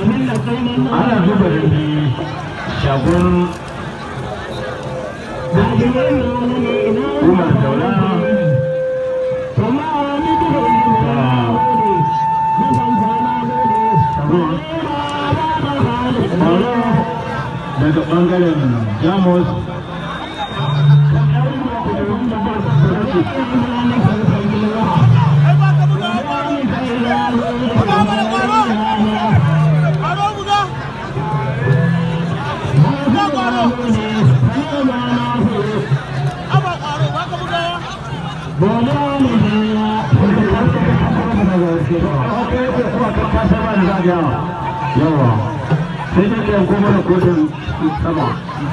ana zuba rinji shagon umar daula daga bangaren jamus yawa sai da ke kuma da kotun sama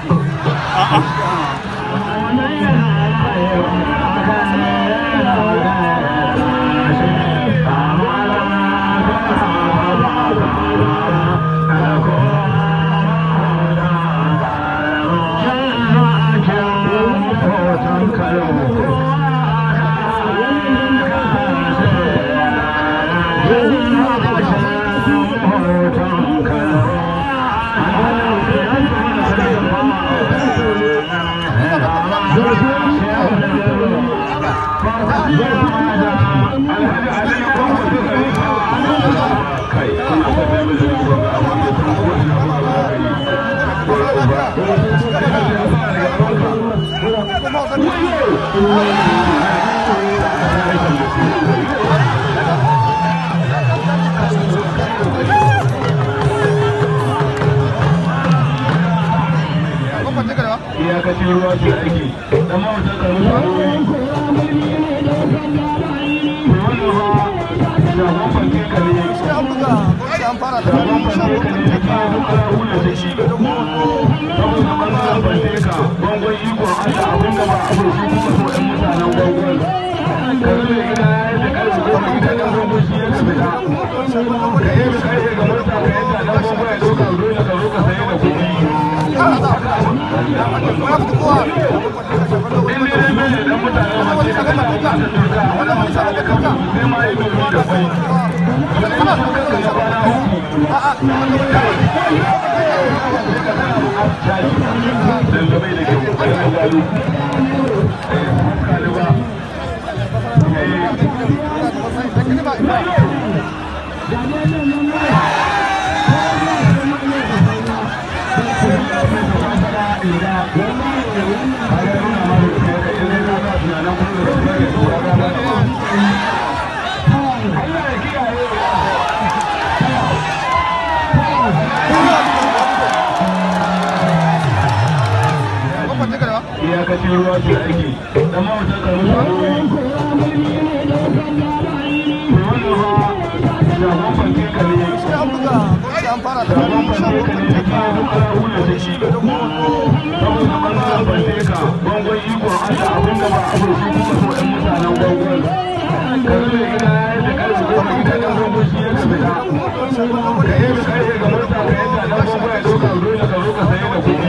iyakacin ruwa ke ake dan mawata da musu abubuwa shagon fanke ka ne shagon fanke ka ne da ke kara hula da shi saboda ɓangaren fanke ka bangon ikon allah abin da ba a bai su kuka so ɗan mutanen bangon ka zo da gida ya yi da ƙarfi goma ita ɗan bangon shi ya ka fita ka yi da ƙarfe ga mota ka yi da ɗan bangon ya ɗauka dole ka zo ka saye da kuɗi iyakacin ruwa ke ake dan mawata da musu abubuwa shagon fanke ka ne shagon fanke ka ne da ke kara hula da shi saboda ɓangaren fanke ka bangon ikon allah abin da ba a bai su kuka so ɗan mutanen bangon ka zo da gida ya yi da ƙarfi goma ita ɗan bangon shi ya ka fita ka yi da ƙarfe ga mota ka yadda ɗan bangon ya ɗauka dole ka zo ka saye da kuɗi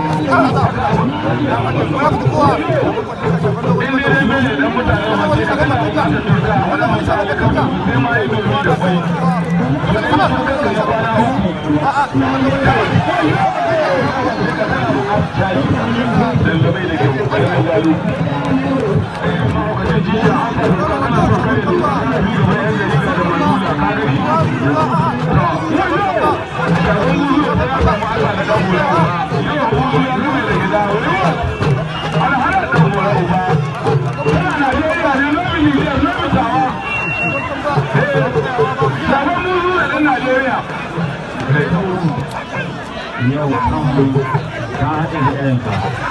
yau kan ka haɗe da ɗayanka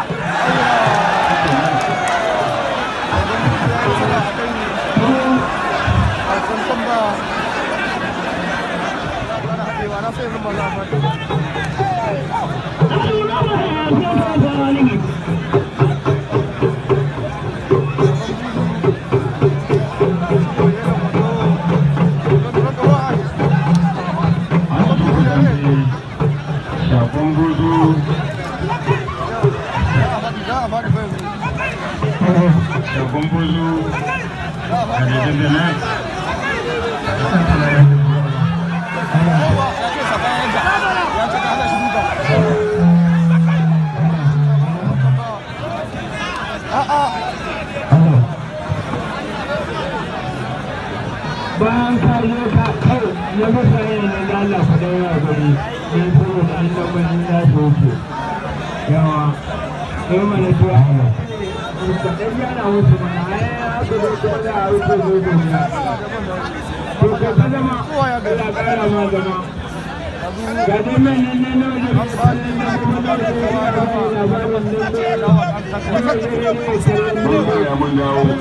shafon gudu shafon gudu a daidai da nan nan da Allah ka dawo ya gari ne saboda an lambanin ya soke yawa sai mana tuwa ka ɗan yana wuce mana ai aka zo ko da a wuce zo da ya to ka ka zama Allah ƙara ma zama ga dai mai nan ne na wajen misalin da kuma da ya yi a rafi labarin nan da ya mun dawo mun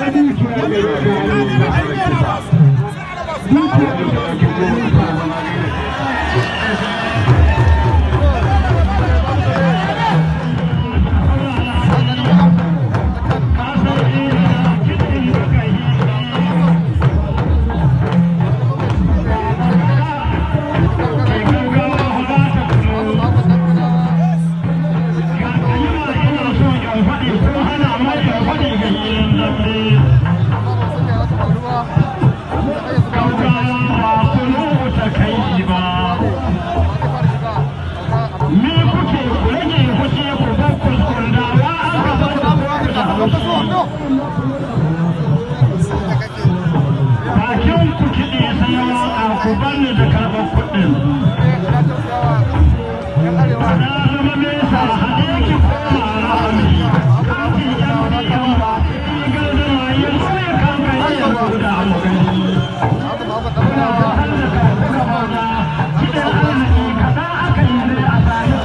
Bakin ku kiɗi sai waka ku bani da karɓar kuɗin. Na zama mesa haɗe ki koma rahami. Kafin yan biyan ba, gardama yin sai kan gani ya guda mu gani. Kuna da hallaka kuka maza, kiɗin arziki kaɗan aka yi ne a sami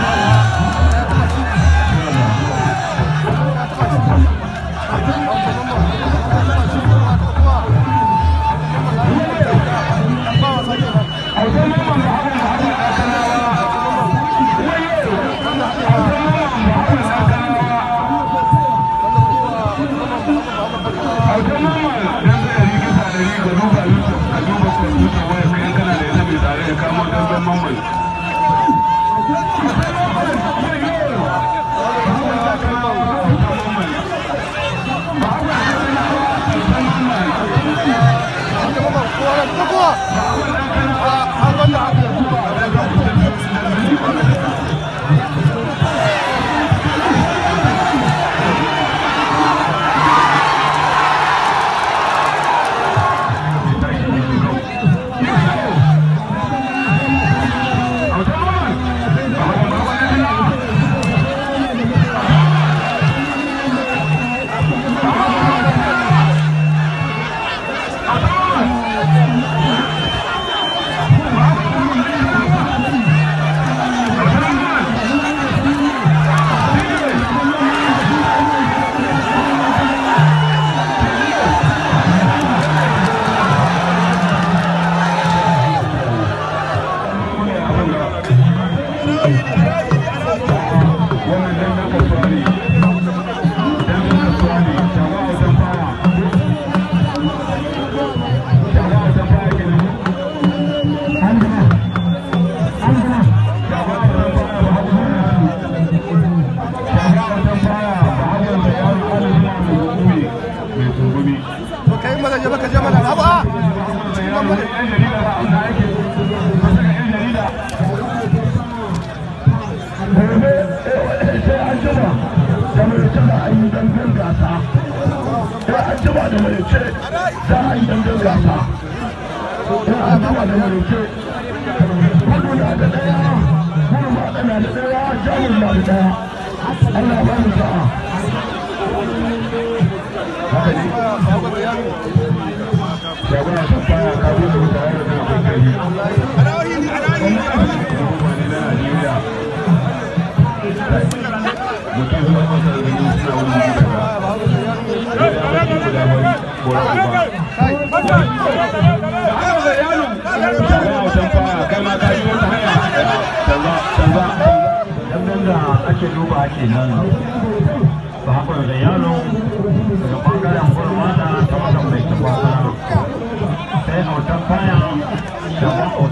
ake duba kenan ba haƙura da yaro daga ɓangaren gurmana ta wajen mai tabbata sai autan baya da